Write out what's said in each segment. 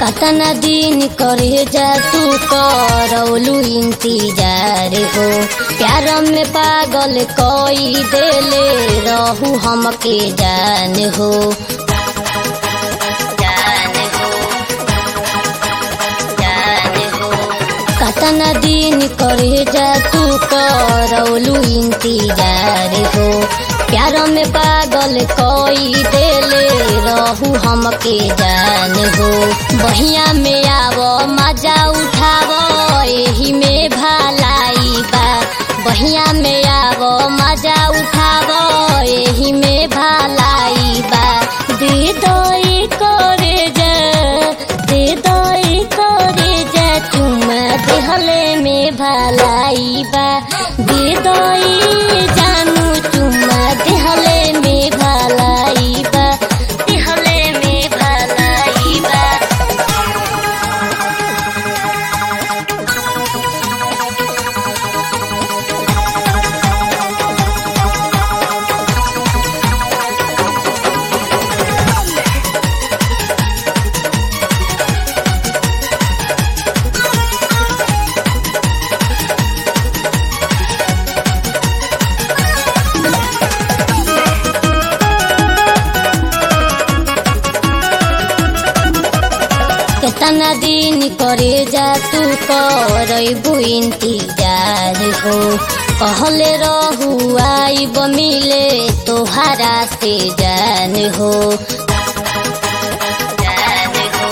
कतना दिन करे जा तू करौलू इंतजार हो प्यार में पागल कोई देले रहू हमके जान हो जान हो जान हो कतना दिन करे जा तू करौलू इंतजार हो प्यार में पागल कोई देले रहू हमके जान हो बहिया में आवो मजा उठावो एही में भलाई बा बहिया में आवो मजा उठावो एही में भलाई बा दे दई करे जा दे दई करे जा तुम देहले में भलाई बा दे दई जानू तुम देहले में भलाई बा देहले में भलाई बा केतना दिन करे जा तू करबू इंतजार हो कहले रहू आइब मिले तोहरा से जान हो जान हो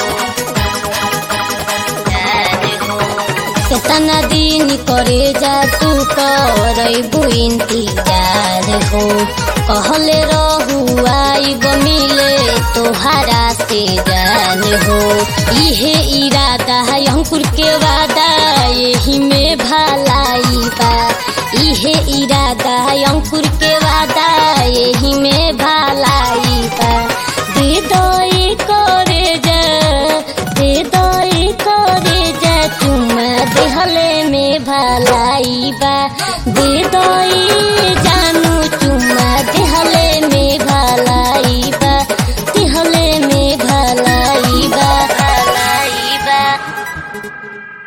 जान हो केतना दिन करे जा तू करबू इंतजार हो कहले रहू आइब मिले तोहरा से जान हो इहे इरादा है अंकुर के वादा यही में भलाई बा इहे इरादा है अंकुर के वादा यही में भलाई बा दे दई करे जा दे दई करे जा तुम देहले में भलाई बा दे दई जानू तुम देहले में भलाई बा देहले में भलाई बा भलाई बा